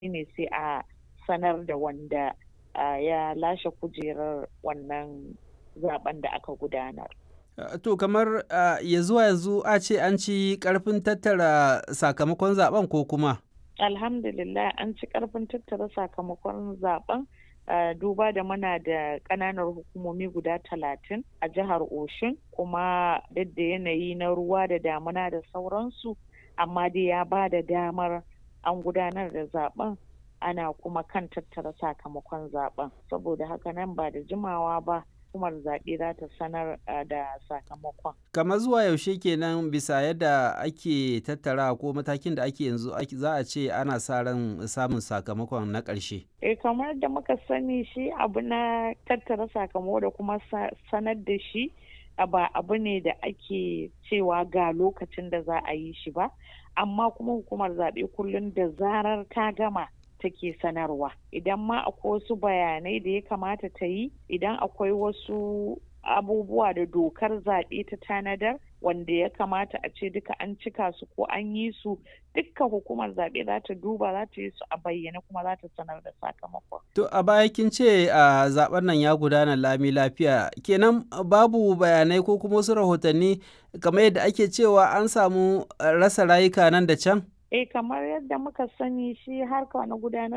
ne sai a sanar da wanda ya lashe kujerar wannan zaben da aka gudanar. To kamar ya zuwa yanzu a ce an ci karfin tattara sakamakon zaben ko kuma? Alhamdulillah an ci karfin tattara sakamakon zaben duba da muna da ƙananan hukumomi guda talatin a jihar Oshun kuma duk da yanayi na ruwa da damuna da sauransu amma dai ya ba da damar an gudanar da zaben ana kuma kan tattara sakamakon zaben saboda haka nan ba da jimawa ba hukumar zaɓe za ta sanar da sakamakon. kamar zuwa yaushe kenan bisa yadda ake tattara ko matakin da ake yanzu za a ce ana sa ran samun sakamakon na ƙarshe. eh kamar da muka sani shi abu na tattara sakamako da kuma sanar da shi ba abu ne da ake cewa ga lokacin da za a yi shi ba amma kuma hukumar zaɓe kullum da zarar ta gama take sanarwa idan ma akwai wasu bayanai da ya kamata ta yi idan akwai wasu abubuwa da dokar zaɓe ta tanadar wanda ya kamata a ce duka an cika su ko an yi su dukkan hukumar zaɓe za ta duba za ta yi su a bayyane kuma za ta sanar da sakamakon. To a baya kin ce a zaben nan ya gudana lami lafiya kenan babu bayanai ko kuma wasu rahotanni kamar yadda ake cewa an samu rasa rayuka nan da can? Eh kamar yadda muka sani shi harka na gudanar